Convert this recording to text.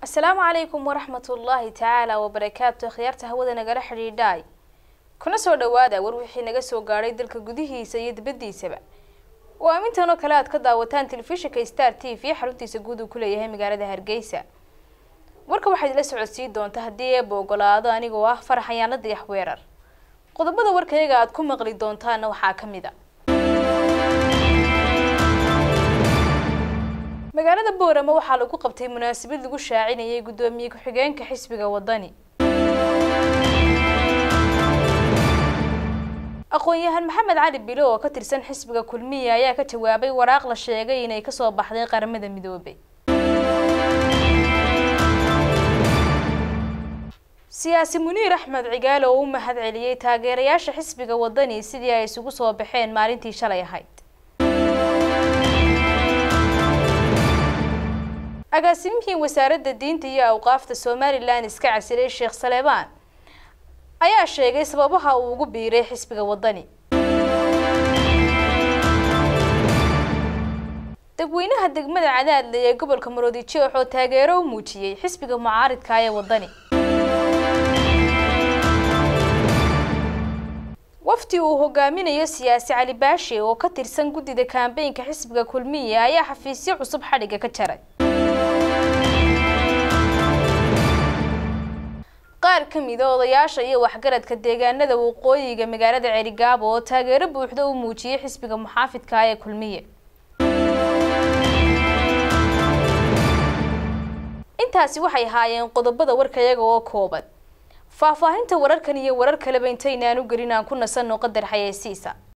asalaamu calaykum waraxmat ullaahi tacaala wabarakaatu akhyaarta hawada nagala xidhiidhaay kuna soo dhawaada war wixii naga soo gaadhay dalka gudihiisa iyo dibaddiisaba oo aamintan oo kale aad ka daawataan telefishinka star t v xaruntiisa guud uu ku leeyahay magaalada hargeysa warka waxaad ila socodsiin doonta haddii eeba ogolaado anigoo ah farax ayaana dayax weerar qodobada warkayaga aad ku maqli doontaana waxaa ka mid a magaalada boorama waxaa lagu qabtay munaasabad lagu shaacinayay guddoomiye ku-xigeenka xisbiga wadani aqoon-yahan maxamed cali bilo oo ka tirsan xisbiga kulmiya ayaa ka jawaabay waraaq la sheegay inay kasoo baxday qaramada midoobay siyaasi muniir axmed cigaale oo u mahad celiyey taageerayaasha xisbiga wadani sidii ay isugu soo baxeen maalintii shalay ahayd agaasimihii wasaaradda diinta iyo awqaafta somalilan iska casilay sheekh saleebaan ayaa sheegay sababaha uu ugu biiray xisbiga wadani dadweynaha degmada cadaadle ee gobolka maroodijeex oo taageero u muujiyey xisbiga mucaaridka ee wadani wafdi uu hogaaminayo siyaasi cali baashe oo ka tirsan guddida kaambeynka xisbiga kulmiya ayaa xafiisyo cusub xadhigga ka jaray qaar ka mida odayaasha iyo waxgaradka deegaanada waqooyiga magaalada celigaabo oo taageero buuxda u muujiyey xisbiga muxaafidka ee kulmiye intaasi waxay ahaayeen qodobada warkayaga oo kooban faahfaahinta wararkan iyo warar kaleba intaynaan u gelin aan ku nasanno qadar xayeysiisa